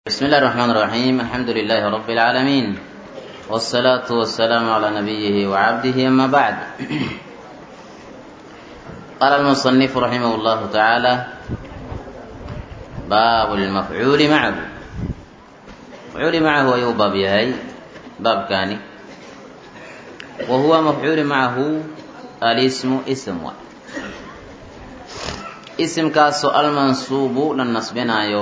بسم الله الرحمن الرحيم الحمد لله رب العالمين والصلاة والسلام على نبيه وعبده أما بعد قال المصنف رحمه الله تعالى باب المفعول معه مفعول معه أيو باب يهي باب كاني وهو مفعول معه الاسم اسم اسم كاسو المنصوب للنصبنايو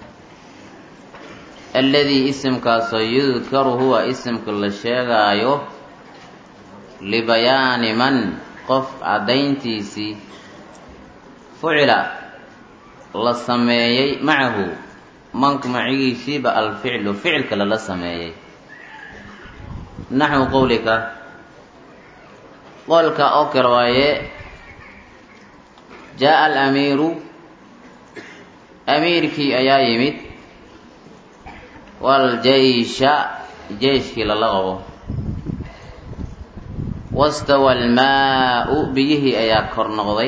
alladii isimkaasoo yudkaru huwa isimka la sheegaayo libayaani man qof caddayntiisii fucila la sameeyey macahu manka macigiisiiba alficlu ficilka lala sameeyey naxwu qowlika qolka oo kale waaye jaa alamiiru amiirkii ayaa yimid waljeysha jeyshkii lala qabo wastawa almaa-u biyihii ayaa kor noqday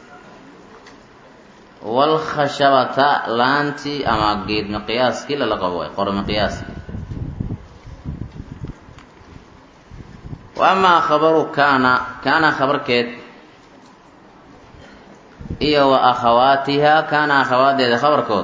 waalkhashabata laantii ama geed miqyaaskii lala qabo qor miqyaaskii wa amaa khabaru kaana kaana khabarkeed iyo wa akhawaatiha kaana akhawaadeeda khabarkood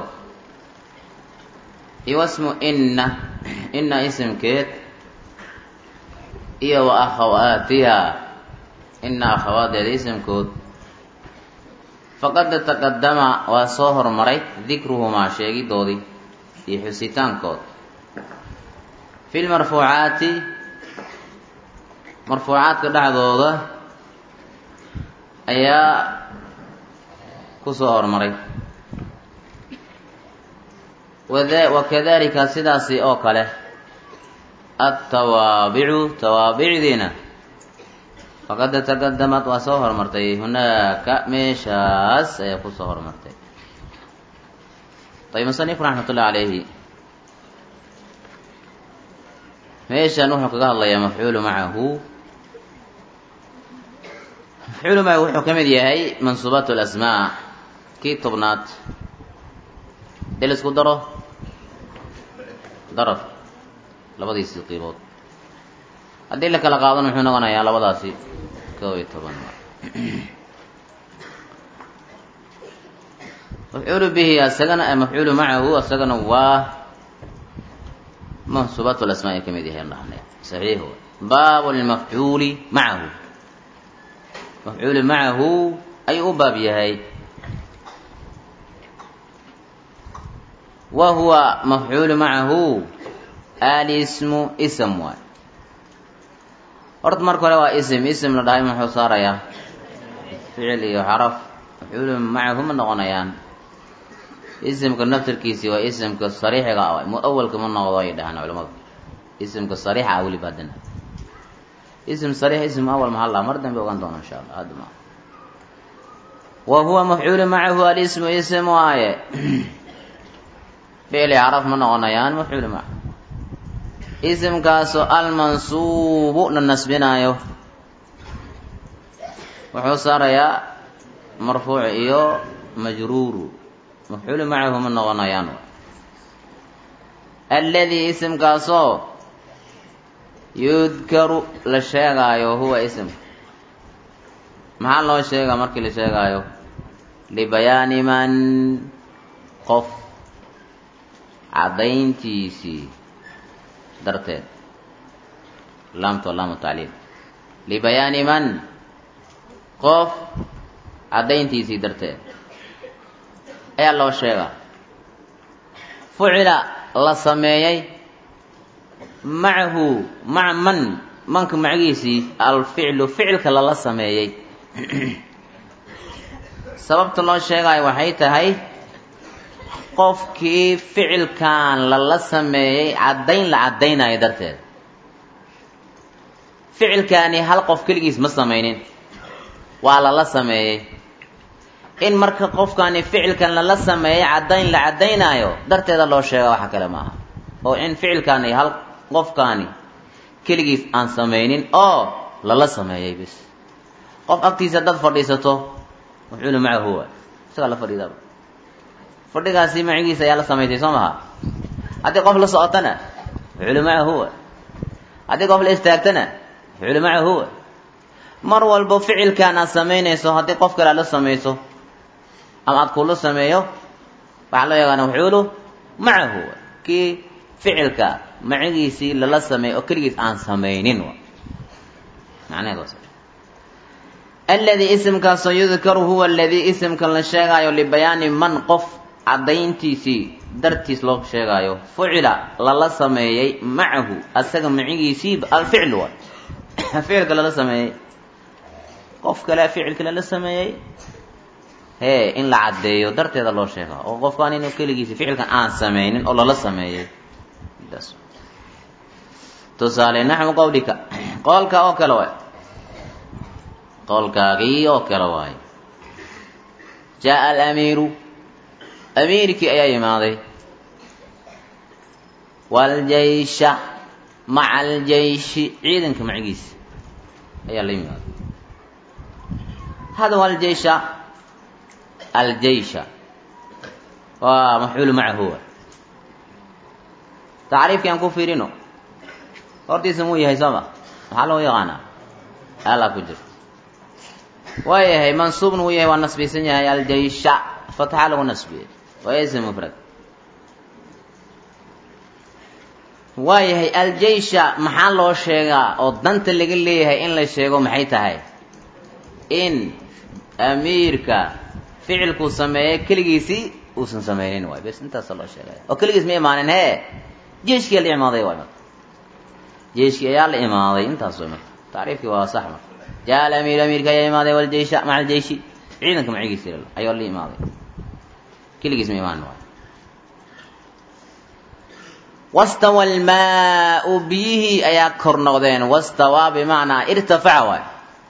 iyo wasmu inna inna isimkeed iyo wa akhawaatiha inna akhawaadeeda isimkood faqad taqadama waa soo hormaray dikruhumaa sheegidoodii iyo xusitaankood fi lmarfuucaati marfuucaadka dhexdooda ayaa ku soo hormaray wakadalika sidaasi oo kale altawaabicu tawaabicdiina faqad taqadamad waa soo hormartay hunaaka meeshaas ayaa kusoo hormartay ayb musanif raxmat ullahi calayhi meeshan wuxuu kaga hadlayaa mafcuulu macahu mafcuulu macahu wuxuu ka mid yahay mansuubaat lasmaa kii tobnaad dee la isku daro daraf labadiisii qiibood haddii la kala qaadana muxuu noqonayaa labadaasi kow iyo toban mafcuulu bihi asagana mafcuulu macahu asagana waa mansuubaat lasmaa ay ka mid yahay dhahnay saxiix baabu lmafcuuli macahu mafcuulu macahu ayuu u baab yahay wa huwa mafcuulu macahu alismu ism waay horta marka hore waa ism ism la dhahay muxuu saarayaa ficil iyo xaraf mafcuulu macahu ma noqonayaan isimka naftirkiisi waa isimka sariixiga ah mu-awalka ma noqdo ay dhahaan culamadu isimka sariixa ah weliba haddana ism sariix ism awal mahal ah mar dambe ogaan doona insha allah hadda ma wa huwa mafcuulu macahu alismu ism waaye ficli caraf ma noqonayaan mafcuulu macahu isimkaasoo almansuubu la nasbinaayo wuxuu saarayaa marfuuc iyo majruuru mafcuulu macahu ma noqonayaan alladii isimkaasoo yudkaru la sheegaayo huwa isimka maxaa loo sheegaa markii la sheegaayo libayaani man qof caddayntiisii darteed laamto laamu tacliil libayaani man qof caddayntiisii darteed ayaa loo sheegaa fucila la sameeyey macahu maca man manka macigiisii alficlu ficilka lala sameeyey sababta loo sheegaayo waxay tahay qofkii ficilkan lala sameeyey caddayn la caddaynayo darteed ficilkaani hal qof keligiis ma samaynin waa lala sameeyey in marka qofkaani ficilkan lala sameeyey caddayn la caddaynaayo darteeda loo sheega waxa kale maaha oo in ficilkaani hal qofkaani keligiis aan samaynin oo lala sameeyey bis qof agtiisa dad fadhiisato mafcuulu macahu huwa isagaa la fadhiidaaba fadhigaasi macigiisa ayaa la samaysay soo maha haddii qof la socotana ficlu macahu wa haddii qof la istaagtana ficlu macahu wa mar walbo ficilkan aad samaynayso haddii qof kale aad la samayso ama aad kula sameeyo waxaa loo yaqaana mafcuulu macahu wa kii ficilka macigiisii lala sameeyo oo keligiis aan samaynin wa macnaheed waa alladii isimkaasoo yudkaru huwa aladii isimkan la sheegaayo libayaani man qof caddayntiisii dartiis loo sheegaayo fucila lala sameeyey macahu asaga macigiisii alficl wa ficilka lala sameeyey qof kale ficilka lala sameeyey hee in la caddeeyo darteeda loo sheegaa oo qofkaan inuu keligiisi ficilkan aan samaynin oo lala sameeyey tusaale naxwu qawlika qoolka oo kale waay qowlkaagii oo kale waay jaa alamiiru amiirkii ayaa yimaaday waaljaysha maca aljayshi ciidanka macigiisa ayaa la yimaaday hada aljaysha aljaysha waa mafcuulu macahu tacriifkii aan ku fiirino hortiisa muu yahay sooma maxaa loo yaqaanaa alaa ku jirto waa yahay mansuubna uu yahay waa nasbisan yahay aljaysha fatxa lagu nasbiyey waa ism mufrad waa yahay aljaysha maxaa loo sheegaa oo danta laga leeyahay in la sheego maxay tahay in amiirka ficilkuu sameeyey keligiisii uusan sameynin waay bes intaasa loo sheegaya oo keligiis ma imaanin hee jeeshkii la imaaday waay marka jeeshkii ayaa la imaaday intaas way marka tacriifkii waa sax marka jaa alamiiru amiirka ayaa imaaday waljaysha maca aljayshi ciidanka macigiisi ayaa la imaaday keligiis ma imaanin waay wastawa almaau biyihii ayaa kor noqdeen wastawaa bimacnaa irtafaca waay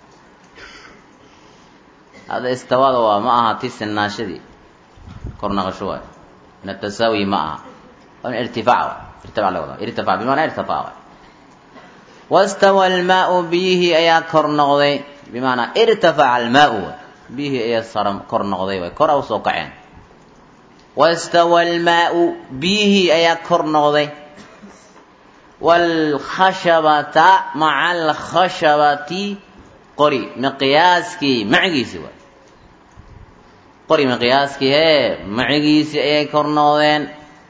hadda istawaada waa ma aha ti sinaashadii kor naqasho waay min atasaawi ma aha waa min irtifaac waay irtifac laga wadaa irtifac bimacnaa irtafac waay wastawa almaau biyihii ayaa kor noqday bimacnaa irtafaca almaau waay biyihii ayaa sara kor noqday waay kor a usoo kaceen wastawa almaau biyihii ayaa kor noqday waalkhashabata maca alkhashabati qori miqyaaskii macigiisi waay qori miqyaaskii hee macigiisii ayay kor noqdeen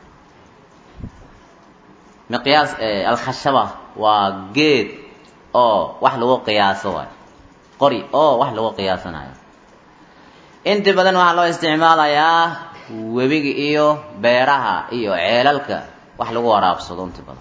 miqyaas alkhashaba waa geed oo wax lagu qiyaaso waay qori oo wax lagu qiyaasanayo inta badan waxaa loo isticmaalayaa webiga iyo beeraha iyo ceelalka wax lagu waraabsado inta badan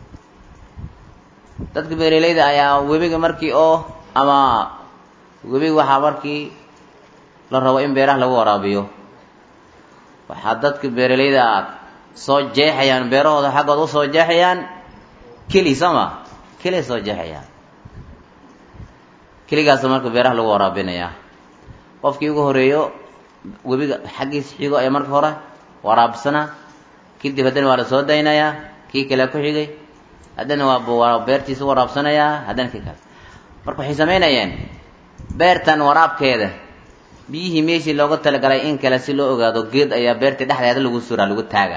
dadka beeraleyda ayaa webiga markii oo ama webiga waxaa markii la rabo in beeraha lagu waraabiyo waxaa dadka beeraleyda soo jeexayaan beerahooda xaggooda usoo jeexayaan keli sooma keli soo jeexayaan keligaasa marka beeraha lagu waraabinayaa qofkii ugu horeeyo webiga xaggiisa xigo ayaa marka hore waraabsana kadib haddana waa la soo daynayaa kii kale ku xigay haddana waa beertiisa waraabsanayaa haddana kii kale marka waxay samaynayeen beertan waraabkeeda biyihii meeshii looga talagalay in kale si loo ogaado geed ayaa beerta dhexdeeda lagu suraa lagu taagaa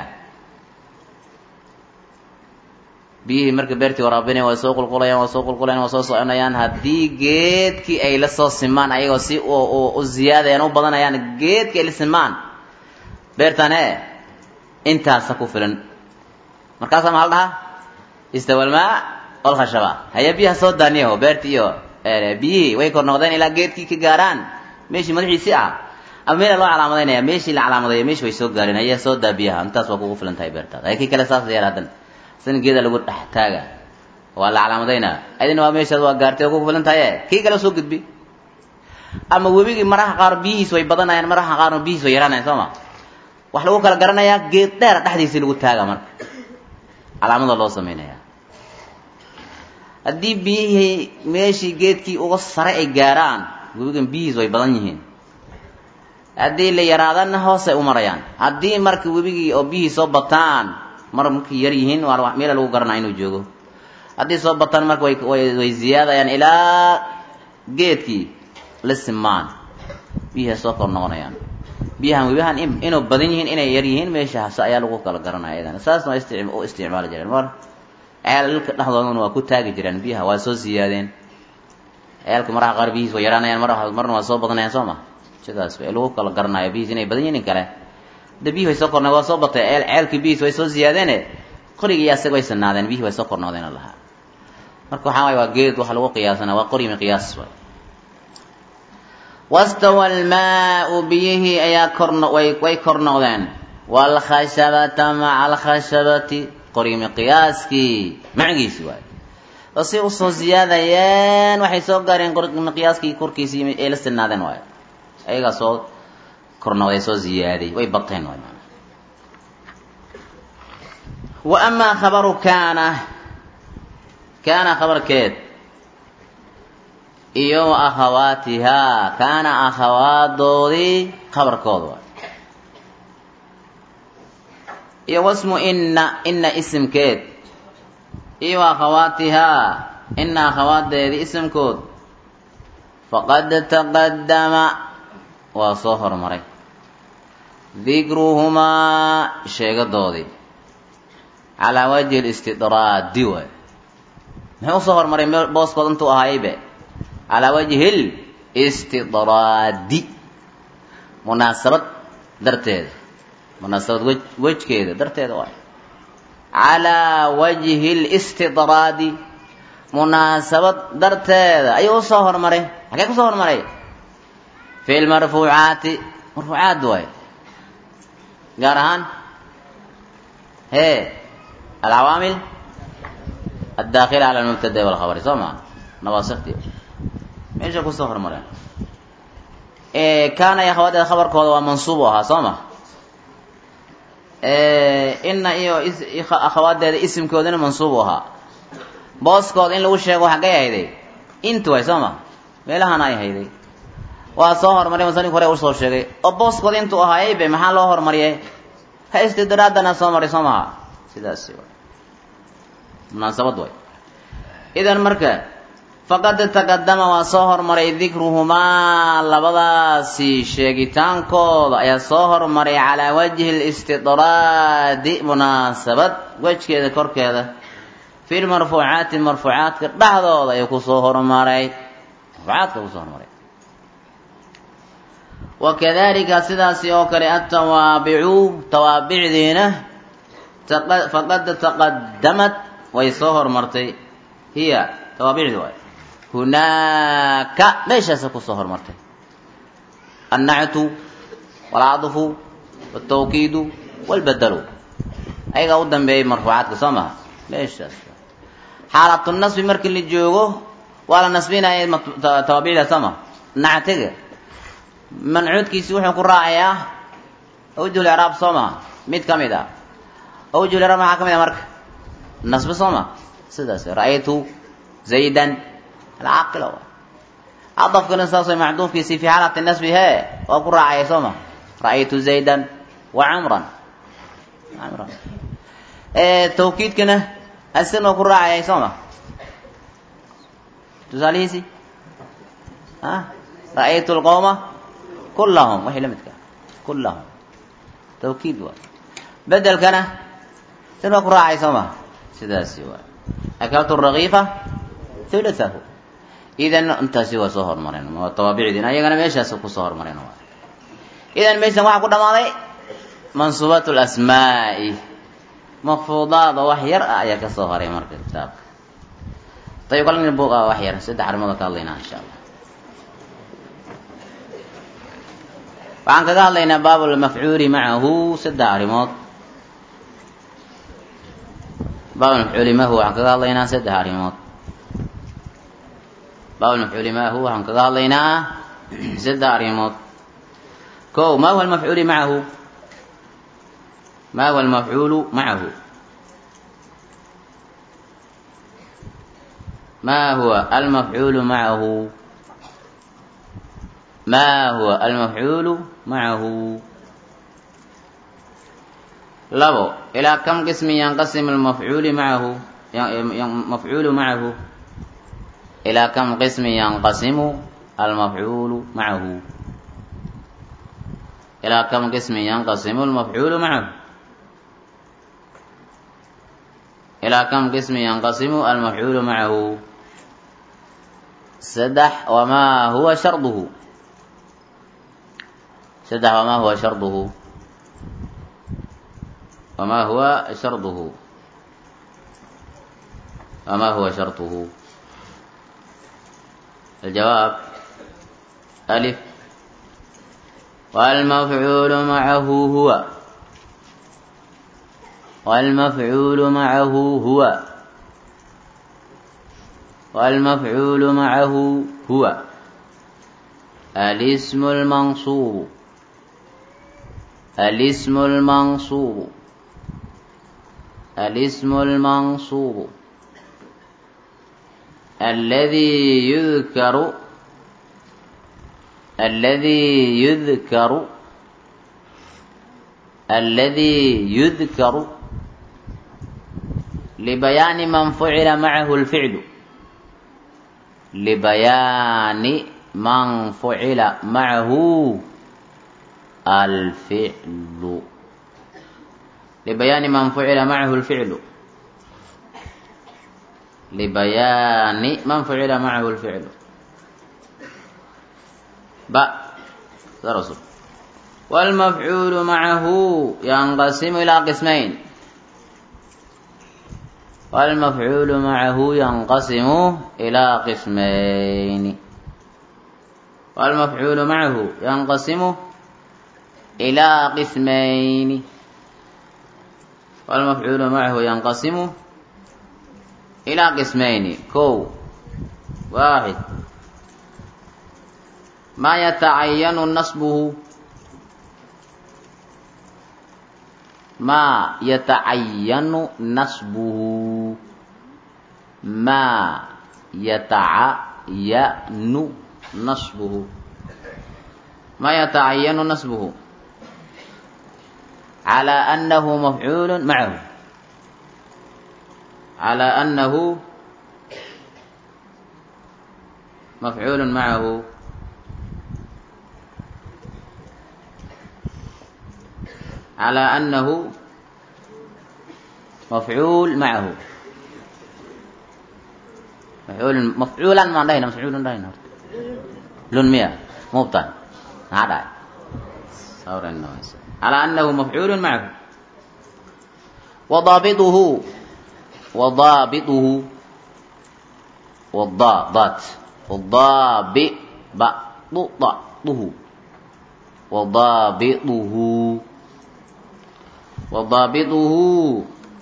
biyihii marka beertii waraabinaya waa soo qulqulayaan waa soo qulqulayaan waa soo soconayaan haddii geedkii ay la soo simaan ayagoo si u ziyaadayaan u badanayaan geedkii ay la simaan beertan e intaasa ku filan markaasaa maxaa la dhahaa istawalmaa olkhashaba haya biyaha soo daaniyaho beerti iyo biyihii way kor noqdeen ilaa geedkii ka gaaraan meeshii madaxiisii ah ama meela loo calaamadaynaya meeshii la calaamadeeyo meeshi way soo gaareen haya soo daa biyaha intaas waa kugu filan tahay beertaada haya kii kale saas yeer haddana san geeda lagu dhex taaga waa la calaamadaynaa adina waa meeshaad waa gaartay oo kugu filan tahaye kii kale soo gudbi ama webigii maraha qaar biyihiis way badanayaan maraha qaarna biyihiis way yaraanayan soo ma wax lagu kala garanayaa geed dheer dhexdiisii lagu taaga marka calaamada loo samaynaya haddii biyihii meeshii geedkii uga sare ay gaaraan webigan biyihiis way badan yihiin haddii la yaraadana hoosay u marayaan haddii marka webigii oo biyihii soo bataan mar markay yar yihiin waa meela lagu garanaa inuu joogo haddii soo bataan marka way way ziyaadayaan ilaa geedkii la simaan biyihii soo kor noqonayaan biyahan webiyahan inuu badan yihiin inay yar yihiin meeshaas ayaa lagu kala garanaya iyadana saasna waa isti u isticmaali jireen mar ceelka dhexdoodana waa ku taagi jireen biyaha waa soo siyaadeen ceelka maraha qaar biyihiis waa yaraanayaan mar marna waa soo badanayaan soo ma sidaas way lagu kala garanayo biyihiis inay badan yihiin kale de biyihii way soo kornay waa soo batay ceel ceelkii biyihiis way soo ziyaadeene qorigii asaga way sanaadeen biyihii way soo kornoodeen lahaa marka waxaa waay waa geed waxa lagu qiyaasana waa qorimi qiyaas waay wastawa almaau biyihii ayaa korno way way kor noqdeen waalkhashabata maca alkhashabati qorimi qiyaaskii macigiisi waay oo si usoo ziyaadayeen waxay soo gaareen qorimi qiyaaskii korkiisii ay la sinaadeen waay ayagaa soo kor noqday soo ziyaaday way bateen waay wa amaa khabaru kaana kaana khabarkeed iyo wa akhawaatihaa kaana akhawaadoodii khabarkooda waay iyo wasmu inna inna isimkeed iyo wa akhawaatihaa inna akhawaadeedii isimkood faqad taqadama waa soo hormaray dikruhumaa sheegadoodii calaa wajhi listidraadi waay muxuu usoo hormaray booskood intuu ahaayaybe calaa wajhi listidraadi munaasabad darteeda munaasabad wej wejkeeda darteeda waay calaa wajhi listidraadi munaasabad darteeda ayuu usoo hormaray xagee kusoo hormaray fi lmarfuucaati marfuucaad waay gaar ahaan hee alcawaamil addaakila cala lmubtada walkhabari soo maa nawaasikti meesha kusoo hormareen kaana iyo akhawaadeeda khabarkooda waa mansuub u ahaa soo ma ina iyo akhawaadeeda isimkoodana mansuub u ahaa booskooda in lagu sheego xaggay hayday intu way soo ma meelahana ay hayday waa soo hormaray musanifku hore usoo sheegay oo booskooda intuu ahaayaybe maxaa loo hormariyay ha istidraadana soo maray soo maha sidaasi way munaasabad way idan marka faqad taqadama waa soo hormaray dikruhumaa labadaasi sheegitaankooda ayaa soo hormaray calaa wajhi listidraadi munaasabad wejkeeda korkeeda fi lmarfuucaati marfuucaadka dhexdooda ayuu kusoo hormaray marfuucaadka kusoo hormaray wakadalika sidaasi oo kale atawaabicu tawaabicdiina faqad taqadamat way soo hormartay hiya tawaabicdi waay hunaaka meeshaasa kusoo hormartay annactu walcadfu waltawkiidu walbadalu ayagaa u dambeeyay marfuucaadka soo maha meeshaas xaalatu nasbi markii la joogo waa la nasbinaya tawaabicda soo maha nactiga mancuudkiisi wuxuu ku raacayaa awjuhul icraab soo maha mid ka mid ah awjuhul icraab maxaa ka mid ah marka nasbi soo ma sidaas ra'aytu zaydan alcaaqila wa cadafkana saas way macduufkiisi fi xaalati nasbi hee waa ku raacaya soo ma ra'aytu zaydan wa camran camran tawkiidkana asina waa ku raacayay soo ma tusaalihiisi a ra'aytu lqowma kullahum waxay la midka kullahum tawkiid waa bedelkana sin waa ku raacay soo ma sidaasi waa akaltu rakiifa hulatahu idan intaasi waa soo hormareen waa tawaabicdiin ayagana meeshaas kusoo hormareen waa idan meeshan waxaa ku dhamaaday mansuubaat lasmaa'i mafruudaada wax yar ah ayaa ka soo haray marka kitaabka ayib kalin buuq ah wax yar saddex arrimood ka hadlaynaa insha allah waxaan kaga hadlaynaa baab lmafcuuli macahu saddex arrimood baab mafcuuli mahu waxaan kaga hadlaynaa saddex arrimood baab mafcuuli mahu waxaan kaga hadlaynaa saddex arrimood ko ma huwa almafcuuli macahu ma huwa almafcuulu macahu ma huwa almafcuulu macahu ma huwa almafcuulu macahu labo ilaa kam qismi yanqasim almafcuuli macahu mafcuulu macahu ilaa kam qismi yanqasimu almafcuulu macahu ilaa kam qismin yanqasimu lmafcuulu macahu ilaa kam qismin yanqasimu almafcuulu macahu saddex wamaa huwa sharduhu saddex wamaa huwa sharduhu wamaa huwa sharduhu wamaa huwa sharduhu الجواب ألف والمفعول معه هو والمفعول معه هو والمفعول معه هو الاسم المنصوب الاسم المنصوب الاسم المنصوب الذي يذكر الذي يذكر الذي يذكر لبيان من فعل معه الفعل لبيان من فعل معه الفعل لبيان من فعل معه الفعل لبيان من فعل معه الفعل باء درس والمفعول معه ينقسم إلى قسمين والمفعول معه ينقسم إلى قسمين والمفعول معه ينقسم إلى قسمين والمفعول معه ينقسم إلى قسمين كو واحد ما يتعين نصبه ما يتعين نصبه ما يتعين نصبه ما يتعين نصبه على أنه مفعول معه على أنه مفعول معه على أنه مفعول معه مفعول مفعولا ما عندنا مفعول عندنا لون مية مبتدا هذا صار الناس على أنه مفعول معه وضابطه وضابطه والضابط والضابط بعضه وضابطه وضابطه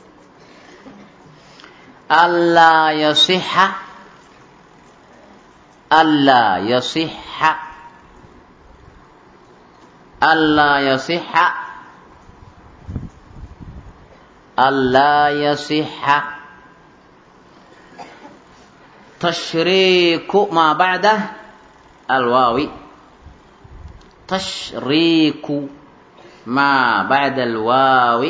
ألا يصح ألا يصح ألا يصح ألا يصح تشريك ما بعده الواو تشريك ما بعد الواو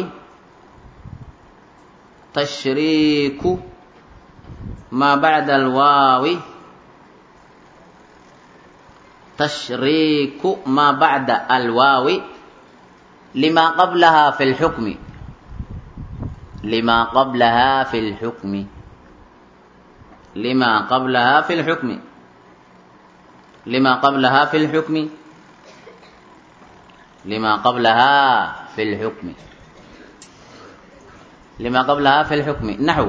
تشريك ما بعد الواو تشريك ما بعد الواو لما قبلها في الحكم لما قبلها في الحكم لما قبلها في الحكم لما قبلها في الحكم لما قبلها في الحكم لما قبلها في الحكم نحو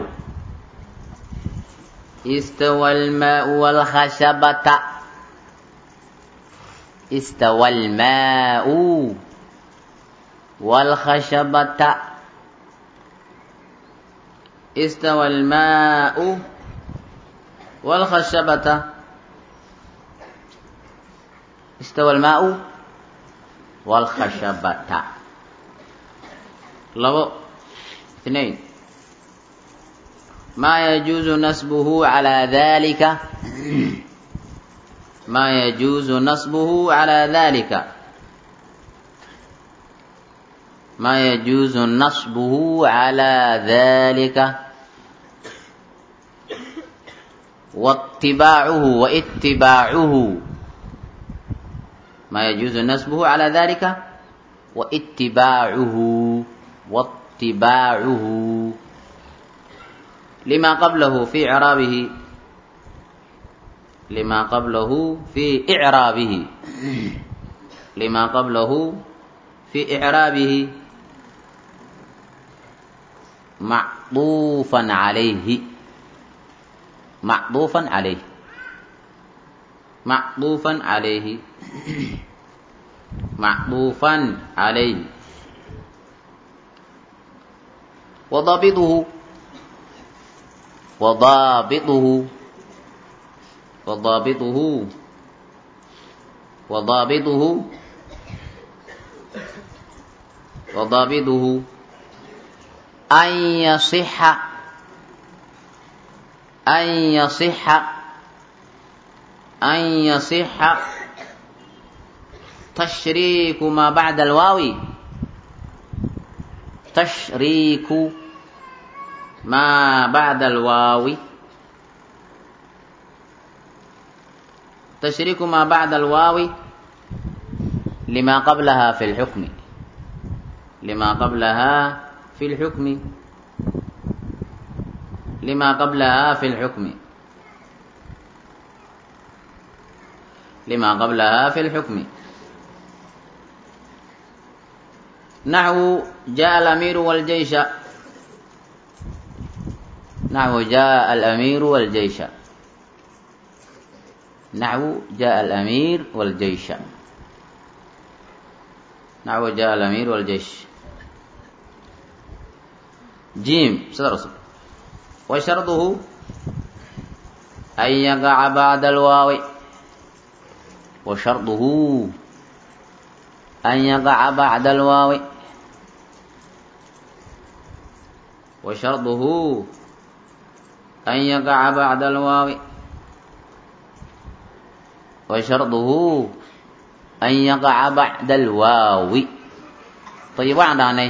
استوى الماء والخشبة استوى الماء والخشبة استوى الماء والخشبة استوى الماء والخشبة لو اثنين ما يجوز نسبه على ذلك ما يجوز نصبه على ذلك ما يجوز نصبه على ذلك واتباعه واتباعه ما يجوز نسبه على ذلك waitibaacuhu waitibaacuhu lima qablahu fi icraabihi lima qablahu fi icraabihi lima qablahu fi icraabihi macduufan calayhi macduufan calayh macduufan calayhi macduufan calayhi wadaabituhu wadaabituhu wadaabituhu wadaabituhu wadaabituhu an yasixa an yasixa an yasixa tashriiku maa bacda alwaawi tashriiku maa bacda alwaawi tashriiku maa bacda alwaawi lima qablaha fi lxukmi lima qablaha fi lxukmi lima qablaha fi lxukmi lima qablaha fi lxukmi naxwu jaءa alamiiru wاljeysha naxwu jaءa alamiiru wاljeysha naxwu jaءa alamiir wاljeysha naxwu jaءa alamiir wاljeysh jim sida cusub wa sharduhu an yaqaca bacda alwaawi wa sharduhu an yaqaca bacda alwaawi wa sharduhu an yaqaca bacda alwaawi wa sharduhu an yaqaca bacda alwaawi ayib waxaan dhahnay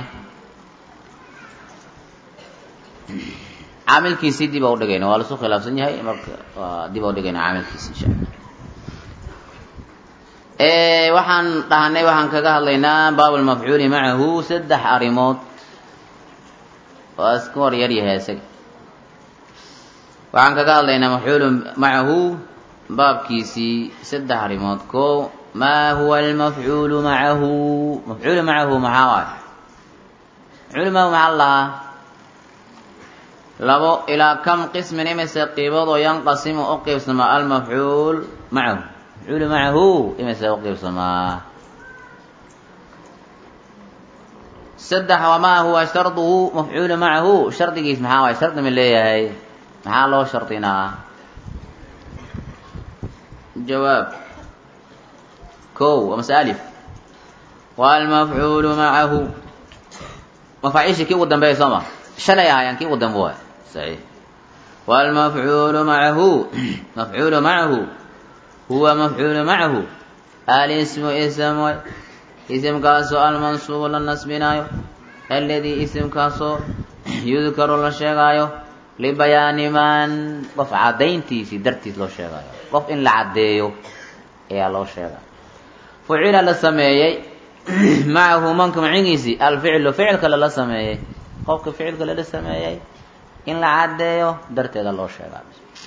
caamilkiisii dib a udhigayna waa lasu khilaafsan yahay marka waa dib a udhigayna caamilkiisi insha alla waxaan dhahnay waxaan kaga hadlaynaa baab lmafcuuli macahu saddex arrimood waa iska hor yar yahay isaga waxaan kaga hadlaynaa mafcuulu macahu baabkiisii saddex arrimood ko maa huwa almafcuulu macahu mafcuulu macahu maxaa waay mafcuulu macahu maxaa la lahaa labo ilaa kam qismin imise qiibood oo yanqasimu u qiibsamaa almafcuul macahu mafcuulu macahu imise u qiibsamaa saddex wamaa huwa sharduhu mafcuulu macahu shardigiis maxaa waay shardi ma leeyahay maxaa loo shardinaa jawaab kow waa mase alif waa almafcuulu macahu mafaaciishii kii ugu dambeeya soo ma shalay ahaayaan kii ugu dambe waay saxiix waalmafcuulu macahu mafcuulu macahu huwa mafcuulu macahu alismu ism way isimkaasoo almansuubu la nasbinaayo aladii isimkaasoo yudkaru la sheegaayo libayaani man qof caddayntiisii dartiis loo sheegaayo qof in la caddeeyo ayaa loo sheegaya fucila la sameeyey macahu manka macigiisii alficlu ficilka lala sameeyey qofka ficilka lala sameeyey in la caddeeyo darteeda loo sheegaa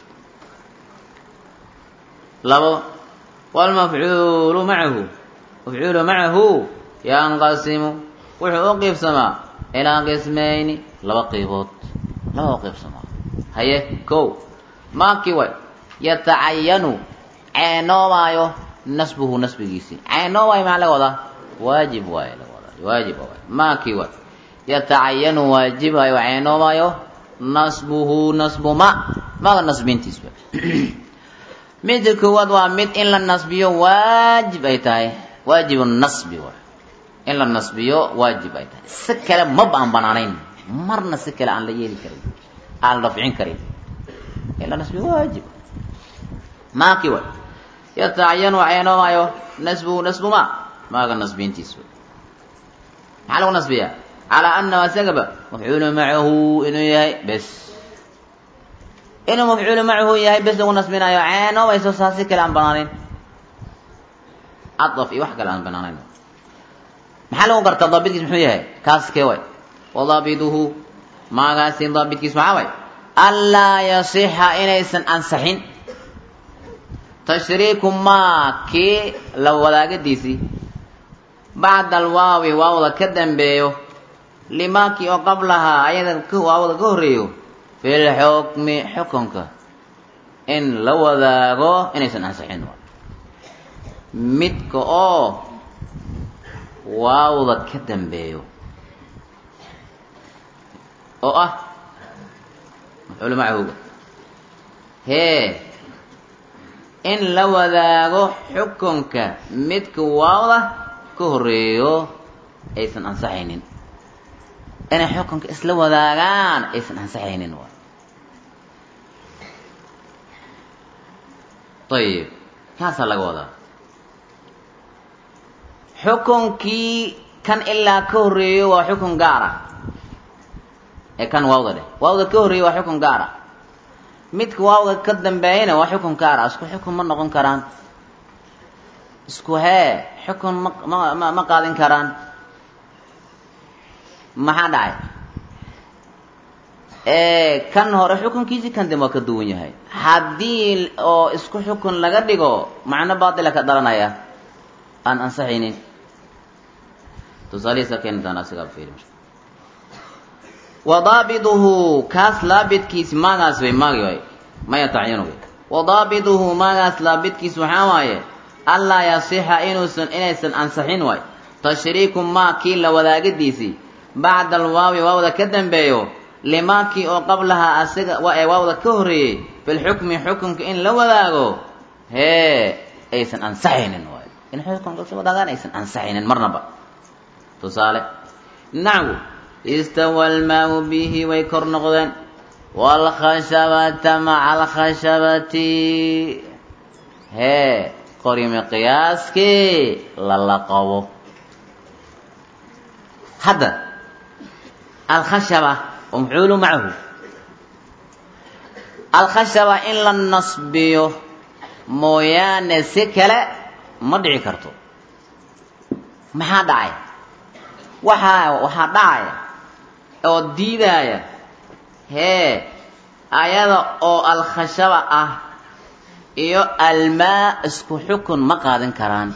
labo waalmafcuulu macahu mafcuulu macahu yanqasimu wuxuu u qiibsamaa ilaa qismayni laba qiibood laba u qiibsamaa haye kow maakii way yatacayanu ceenoobaayo nasbuhu nasbigiisii ceenoobaayo maxaa laga wadaa waajib waaye laga wadaa waajib waay maakii way yatacayanu waajibayo ceenoobaayo nasbuhu nasbu ma maga nasbintiis wa midda koowaad waa mid in la nasbiyo waajib ay tahay waajibu nasbi waay in la nasbiyo waajib ay tahay si kale maba aan banaanayn marna si kale aan la yeeli karin aan la rafcin karin in la nasbiyo waajib maaki way yatacayanu ceenoobaayo nasbuhu nasbu ma maaga nasbintiis wa maxaa lagu nasbiyaa calaa anahu asagaba mafcuulu macahu inuu yahay bes inuu mafcuulu macahu yahay bes lagu nasbinayo ceenoobayso saasi kale aan banaanayn cadaf iyo wax kale aan banaanayn maxaa lagu gartaa daabitkiis muxuu yahay kaas kee way wadaabiduhu maagaasi daabitkiis maxaa way anlaa yasixa inaysan ansaxin tashriiku maa kii la wadaagadiisii bacda alwaawi waawda ka dambeeyo limaakii oo qablahaa ayada waawda ka horreeyo fi lxukmi xukunka in la wadaago inaysan ansaxin midka oo waawda ka dambeeyo oo ah mafcuul macahuga hee in la wadaago xukunka midka waawda ka horeeyo aysan ansaxaynin inay xukunka isla wadaagaan aysan ansaxaynin waay ayib kaasaa laga wadaa xukunkii kan ilaa ka horreeyo waa xukun gaara ee kan waawda dheh waawda ka horreeyo waa xukun gaara midka waawda ka dambeeyana waa xukun gaara isku xukun ma noqon karaan isku hee xukun ma ma ma qaadin karaan maxaa dhacay kan hore xukunkiisii kan dambe waa ka duwan yahay haddii oo isku xukun laga dhigo macno baatila ka dhalanaya aan ansaxaynin tusaalihiisa keeni doona asigaa fiiri wadaabiduhu kaas laabidkiisi maagaas way maagi waay maya tacyinu way wadaabiduhu maagaas laabidkiis waxaa waaye anlaa yasixa inuusan inaysan ansaxin waay tashriiku maa kii la wadaagadiisii bacda alwaawi waawda ka dambeeyo limaakii oo qablahaa asiga ee waawda ka horreeyey filxukmi xukunka in la wadaago hee aysan ansaxaynin waay in xukunka isla wadaagaan aysan ansaxaynin marnaba tusaale naxwu istawa almaau bihi way kor noqdeen waalkhashabata maca alkhashabati hee qorimi qiyaaskii lala qabo hadda alkhashaba wamxuulu macahu alkhashaba in la nasbiyo mooyaane si kale ma dhici karto maxaa dhacay waxaa waxaa dhacaya oo diidaya hee ayada oo alkhashaba ah iyo almaa isku xukun ma qaadan karaan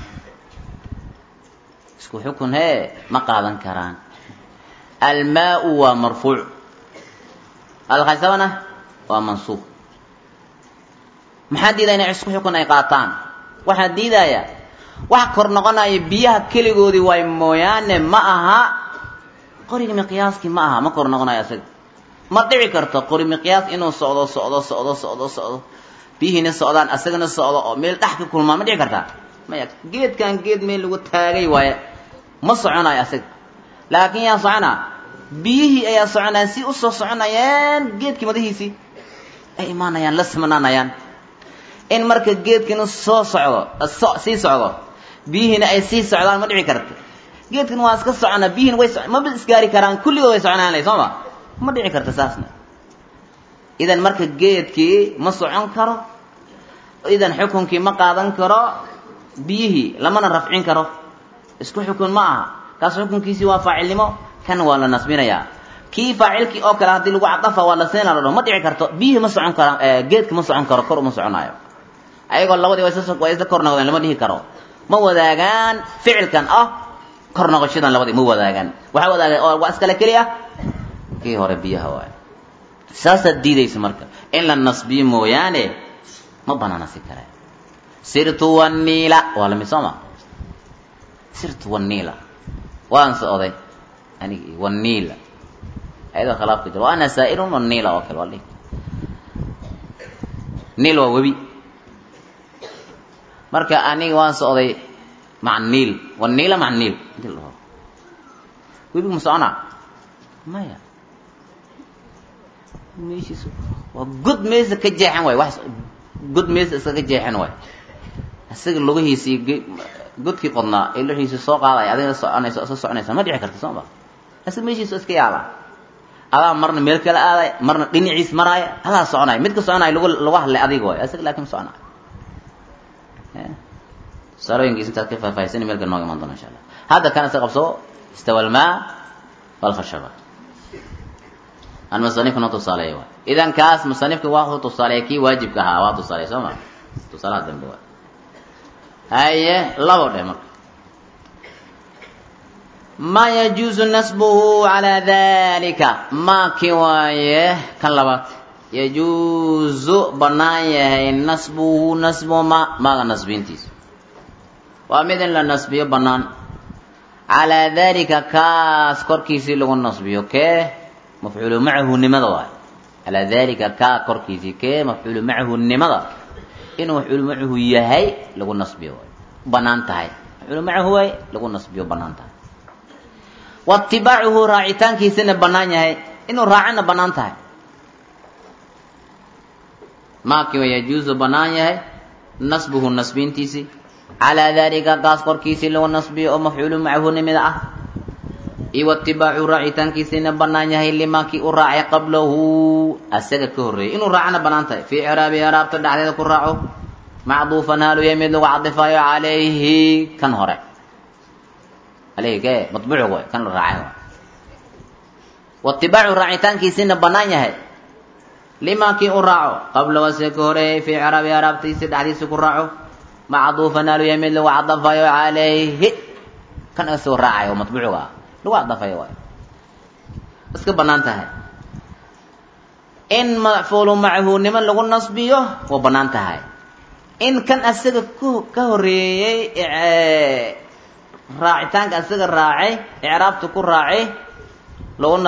isku xukun hee ma qaadan karaan almaau waa marfuuc alkhashabana waa mansuub maxaa diidaya inay isku xukun ay qaataan waxaa diidaya wax kor noqonaya biyaha keligoodii waay mooyaane ma aha qoriga miqyaaskii ma aha ma kor noqonayo isaga ma dhici karto qori miqyaas inuu socdo socdo socdo socdo socdo biyihiina socdaan asagana socdo oo meel dhex ka kulmaa ma dhici kartaa maya geedkan geed meel lagu taagay waaye ma soconayo asaga laakiin yaa soconaa biyihii ayaa soconayaan si usoo soconayaan geedkii madahiisii ay imaanayaan la simanaanayaan in marka geedkina soo socdo so sii socdo biyihiina ay sii socdaan ma dhici karto geedkan waa iska soconaa biyihiina way maba isgaari karaan kulligood way soconaan lay soo ma ma dhici karto saasna idan marka geedkii ma socon karo idan xukunkii ma qaadan karo biyihii lamana rafcin karo isku xukun ma aha kaas xukunkiisii waa faacilnimo kan waa la nasbinayaa kii faacilkii oo kale haddii lagu cadafa waa la siina la dhaho ma dhici karto biyihii ma socon karaan geedka ma socon karo kor uma soconaayo ayagoo labadii way isla kor noqdeen lama dhihi karo ma wadaagaan ficilkan ah kor noqoshadan labadii ma wadaagaan waxaa wadaaga waa iskale keli ah kii hore biyaha waay saasaad diidaysa marka in la nasbiyo mooyaane ma banaana si kale sirtu waniila waa lamid soo ma sirtu waniila waan socday anigi waniila ayadoo khilaafka jiro wa ana saa'irun waniila oo kale waa dhihi niil waa webi marka aniga waan socday maca niil waniila maca niil inti la dhaho webigu ma soconaa maya meeshiis waa god meesa ka jeexan waay wax god meesa iskaga jeexan waay isaga lugihiisii godkii qodnaa ee luxiisi soo qaadaya adigna soconaysa soo soconaysa ma dhici karta soo ma isaga meeshiisa iska yaabaa adaa marna meel kala aaday marna dhinaciis maraaya adaa soconaya midka soconaya lagu lagu hadlay adiga waay isaga laakin soconaya tusaalooyinkiis intaad ka faahfaahsani meelka nooga imaan doona insha allah hadda kana iska qabso istawa almaa walkhashaba aan musanifka noo tusaaleeya waay idan kaas musanifka waa tusaaleeya kii waajibka ahaa waa tusaaleeya soo ma tusaalaha dambe waay haye labo dheh marka ma yajuuzu nasbuhu calaa dalika maaki waaye kan labaad yajuuzu bannaan yahay nasbuhu nasbu ma maaga nasbintiisa waa mid in la nasbiyo bannaan calaa dalika kaas korkiisii lagu nasbiyo kee mafcuulu macahu nimada waay calaa dalika kaa korkiisii kee mafcuulu macahu nimada inuu mafcuulu macahu yahay lagu nasbiyo waay bannaan tahay mafcuulu macahu waay lagu nasbiyo bannaan tahay waitibaacuhu raacitaankiisina bannaan yahay inuu raacana bannaan tahay maaki wa yajuusu bannaan yahay nasbuhu nasbintiisii calaa dalika kaas korkiisii lagu nasbiyo oo mafcuulu macahu nimida ah iyo waitibaacu raacitaankiisina bannaan yahay limaakii u raacay qablahu asaga ka horreeyay inuu raacana bannaan tahay fii ciraabi iraabta dhexdeeda ku raaco macduufan haalu yahay mid lagu cadifayo calayhi kan hore alayhi kee matbuuc waay kan la raacay waay waitibaacu raacitaankiisina bannaan yahay limaakii u raaco qabla wase ka horeeyay fii ciraabi araabtiisi dhexdiisa ku raaco macduufan haalu yahay mid lagu cadafayo calayhi kan isagoo raacay oo matbuucga ah lagu cadafayo waay iska bannaan tahay in mafcuulu macahu niman lagu nasbiyo waa bannaan tahay in kan asaga ku ka horeeyey raacitaanka asaga raacay icraabta ku raacay laguna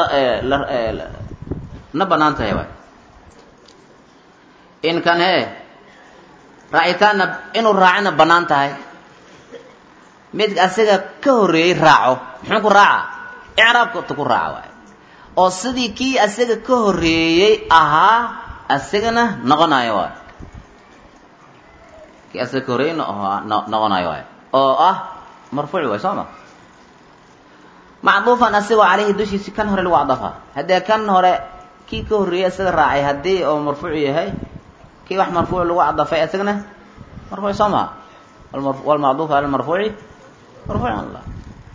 na bannaan tahay waay in kan hee raacitaanna inuu raacina bannaan tahay mid asaga ka horreeyey raaco muxuu ku raaca icraabkata ku raaca waay oo sidii kii asaga ka horreeyey ahaa asagana noqonayo waay kii asaga ka horreeyey noqonayo waay oo ah marfuuc waay soo ma macduufan asigoo caleyhi dushiisi kan hore lagu cadafa haddee kan hore kii ka horreeyey isaga raacay haddii oo marfuuc yahay kii wax marfuuc lagu cadafay isagana marfuuc soo maha walmacduuf ala marfuuci marfuucan la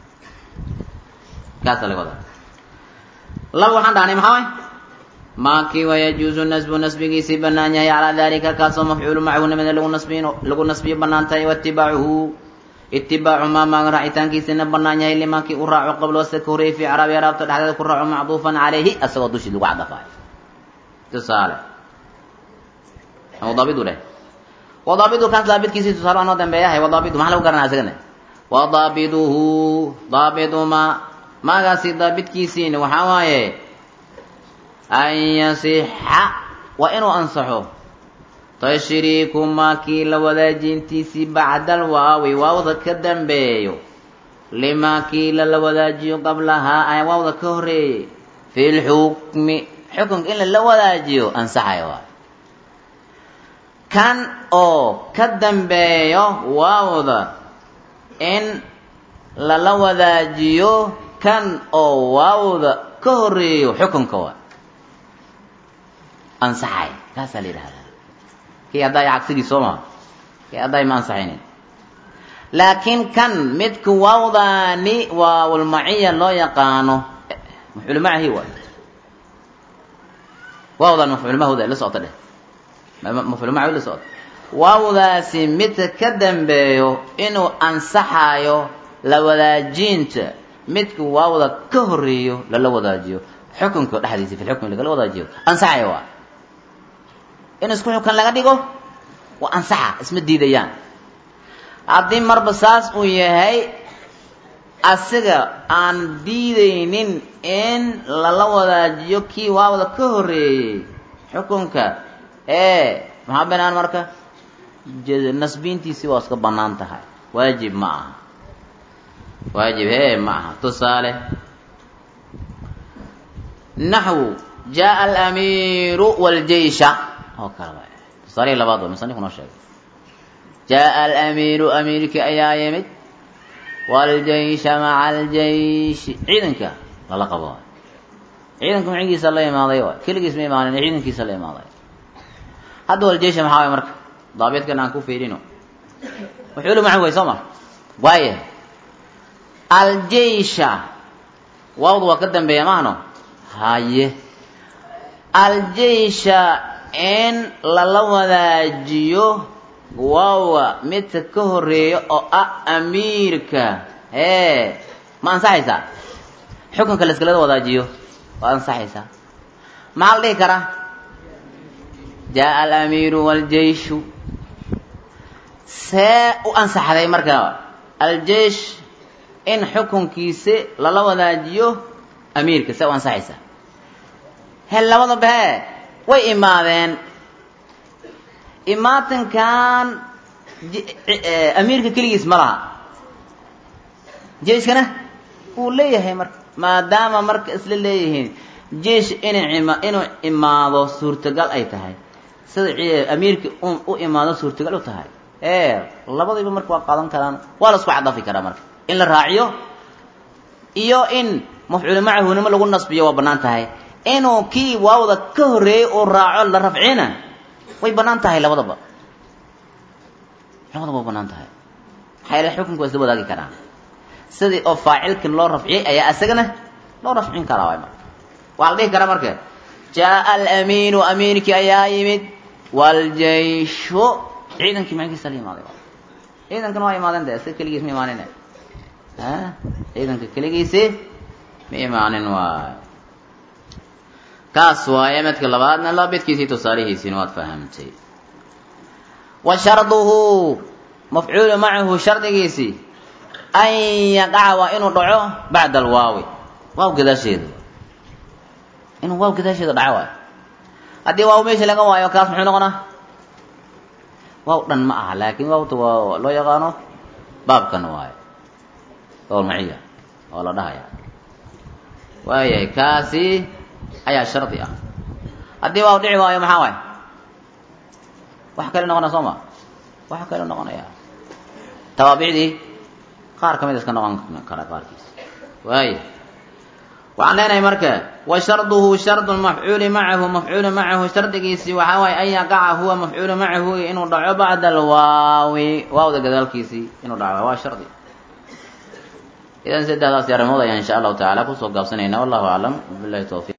kaasa laga wadaa laba waxaan dhahnay maxaa way maakii wayajuuzu nasbu nasbigiisii banaan yahay calaa dalika kaasoo mafcuulu macahu nimada lagu nasbiy lagu nasbiyo banaan tahay waitibaacuhu itibaacu maa maaga raacitaankiisina banaan yahay limaakii u raaco qablo wase ka horeeyey fii caraabi araabta dhexdeeda ku raaco macduufan calayhi asagoo dushii lagu cadafaayo tusaale wadaabidu dheh wadaabidu kaas daabidkiisii tusaale waa noo dambeeyahay wadaabidu maxaa lagu garanaa isagana wadaabiduhu daabidu ma maagaasi daabidkiisiina waxaa waaye an yasixa waa inuu ansaxo tashriiku maakii la wadaajintiisii bacdal waawi waawda ka dambeeyo limaakii lala wadaajiyo qablahaa ay waawda ka horeeyey fi lxukmi xukunka in lala wadaajiyo ansaxaya waay kan oo ka dambeeyo waawda in lala wadaajiyo kan oo waawda ka horeeyo xukunka waay ansaxay kaasaa la yidhahdaa kii haddaay cagsigii soo maa kii haddaay ma ansaxaynin laakiin kan midka waawdaani waawulmaciya loo yaqaano mafcuul macahi waay waawdan mafcuul mahooda la socota dheh mafcuul macahi la socota waawdaasi midka ka dambeeyo inuu ansaxayo la wadaajinta midka waawda ka horeeyo lala wadaajiyo xukunka dhexdiisa fi lxukmi lagala wadaajiyo ansaxaya waa in isku xukan laga dhigo waa ansaxa isma diidayaan haddii marba saas uu yahay asiga aan diidaynin in lala wadaajiyo kii waawda ka horeeyey xukunka ee maxaa banaan marka nasbiintiisii waa iska bannaan tahay waajib ma aha waajib hee ma aha tusaale naxwu jaa alamiiru wljeysha oo kale waay tusaalihii labaad waa musanifku noo sheegay jaa alamiiru amiirkii ayaa yimid waaljeysha maca aljeyshi ciidanka lala qabo waay ciidanka macigiisa la imaaday waay keligiis ma imaanin ciidankiisa la imaaday hadda waljeysha maxaa waay marka daabidkan aan ku fiirino mafcuulu macahu way soo ma waaya aljeysha waawdu waa ka dambeeya maahno haye aljeysha in lala wadaajiyo waawa midka ka horeeya oo ah amiirka hee ma ansaxaysaa xukunka la iskalada wadaajiyo waa ansaxaysaa maxaa la dhihi karaa jaa alamiiru waljeyshu see u ansaxday marka aljeish in xukunkiisi lala wadaajiyo amiirka see u ansaxaysaa he labadaba hee way imaadeen imaatinkan amiirka keligiis ma laha jeiskana wuu leeyahay marka maadaama marka isla leeyihiin jeish ina inuu imaado suurtagal ay tahay sida amiirka u imaado suurtagal u tahay ee labadiiba marka waa qaadan karaan waa la isku cadafi karaa marka in la raaciyo iyo in mafcuulu macahunimo lagu nasbiyo waa bannaan tahay inuu kii waawda ka horreeyey uu raaco la rafcina way bannaan tahay labadaba labadaba way bannaan tahay maxaa yeele xukunka waa isla wadaagi karaan sidii oo faacilkan loo rafciyey ayaa isagana loo rafcin karaa waay marka waxaa la dhihi karaa marka jaa alamiinu amiirkii ayaa yimid waljeyshu ciidankii macigiisa la imaaday ciidankana waa imaadeen de isaga keligiis ma imaanin a ciidanka keligiisi ma imaanin waay kaas waaye medka labaadna labidkiisii tusaalihiisiina waad fahamtay wa sharduhu mafcuulu macahu shardigiisii an yaqaca waa inuu dhaco bacda alwaawi waaw gadaasheeda inuu waaw gadaasheeda dhaco waayo haddii waaw meesha laga waayo kaas muxuu noqonaa waaw dhan ma aha laakiin waawta waa loo yaqaano baabkan waayo ool maciya oo la dhahaya waayahay kaasi ayaa shardi ah haddii waaw dhici waayo maxaa waay wax kale noqonaya soo ma wax kale noqonaya tawaabicdii qaar ka mid iska noqon kara qaarkiis waaya waxaan leenahay marka wa sharduhu shardu mafcuuli macahu mafcuulu macahu shardigiisii waxaa waaye an yaqaca huwa mafcuulu macahu inuu dhaco bacda alwaawi waawda gadaalkiisii inuu dhaco waa shardi idan saddexdaasi arrimood ayaan insha allahu tacaala kusoo gaabsanayna wallahu aclam bilahi tawfiq